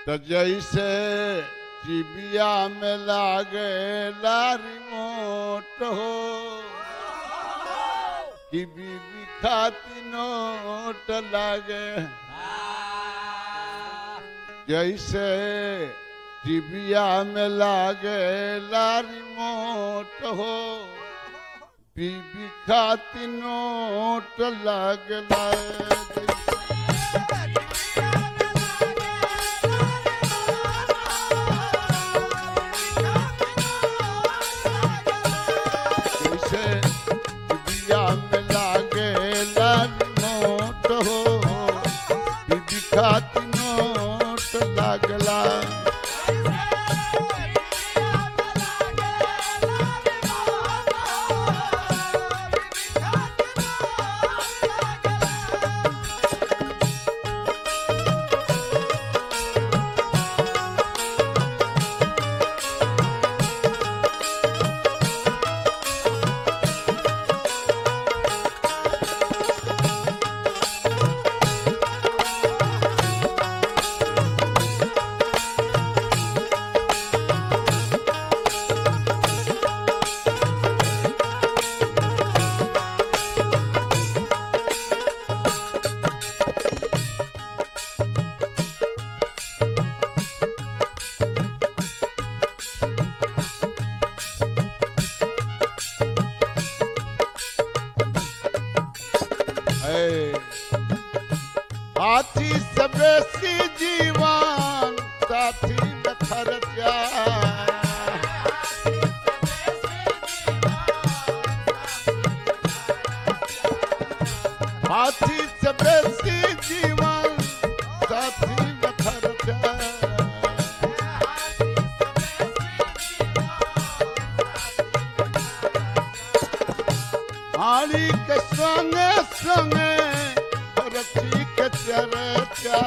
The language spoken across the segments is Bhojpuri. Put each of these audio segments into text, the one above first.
तो जैसे टिबिया में लागे लारी मोट हो कि बीबी खाती नोट लागे जैसे टिबिया में लागे लारी मोट हो बीबी खाती नोट लागला जैसे टिबिया में लागे लारी मोट हो बीबी खाती नोट लागला है हाथी से बेसी जीवन साथी न खर्चा हाथी से बेसी जीवन साथी न खर्चा हारी के संगे संगे रची के चरचा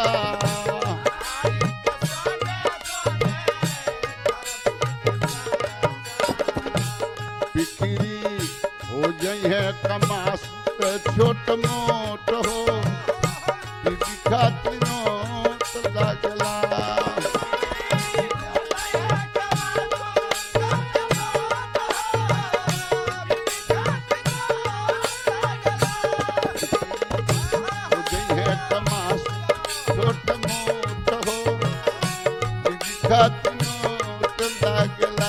बिक्री हो जाई है कमास ते छोट मोट हो बीबी खाती नोट लागला हो गई है तमाश छोट मोट हो बीबी खाती नोट लागला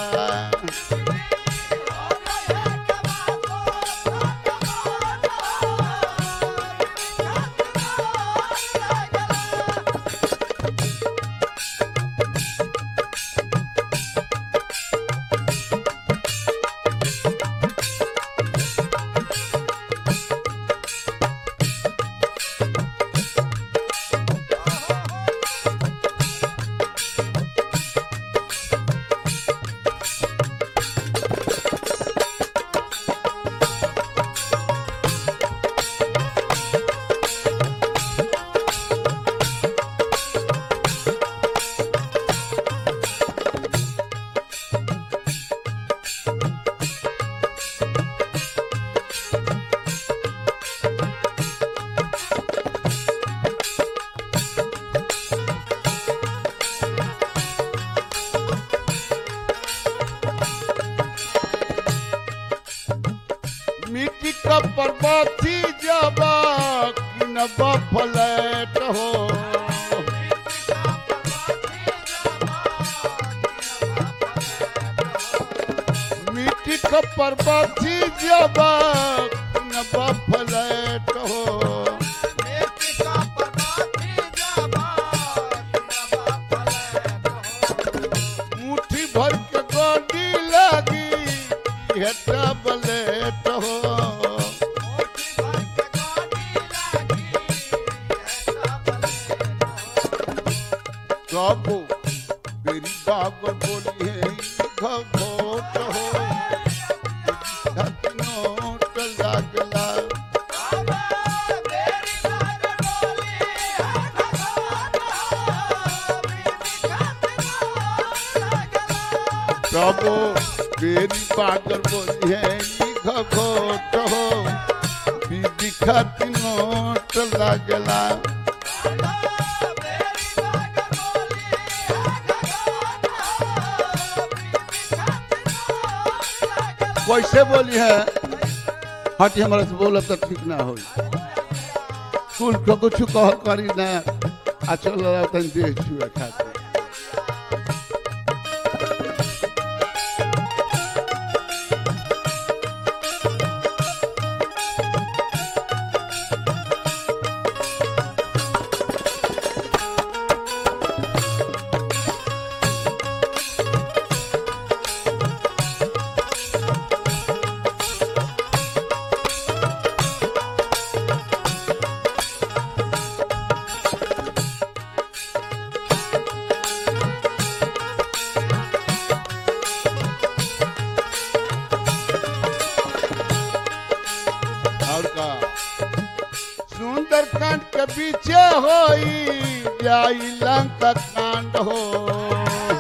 मिट्टी का पर्वती जब न फ्लैट हो मिट्टी का पर्वती जब न फ्लैट हो मुट्ठी भर के गोडी लगी हेटा बलेट हो कबो मेरी बाबर बोली है घोट हो नोट लागला कबो मेरी बागर बोली है घोट हो बीबी खाती नोट लागला कैसे बोली है हटी हमारा से बोला तो ठीक ना हो कुल को कुछ कह करी ना आ चल तन देख छुए खाते और का सुंदर कांड के पीछे होई जाई लंका कांड हो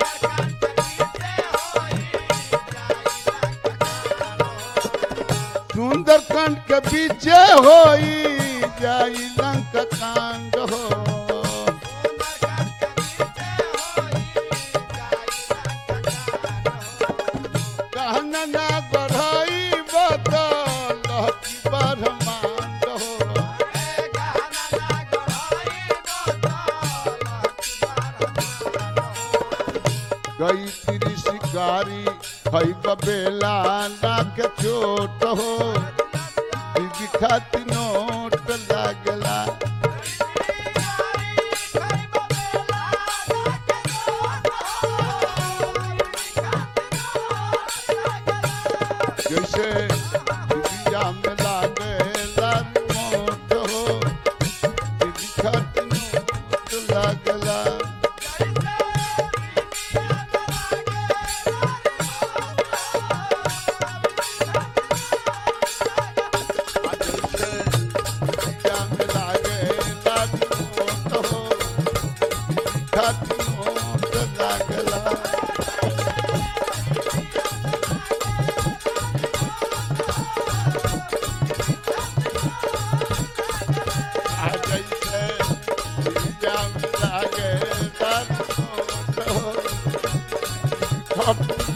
सुंदर कांड के पीछे होई जाई लंका कांड हो कहना ना बढ़ाई बदल की ब्रह्मांड हो गई तिरी शिकारी हई बबेला नाक चोट हो दीदी खाती नोट लागला जैसे दीदिया में लागला नोट हो दीदी खाती नोट लागला लागला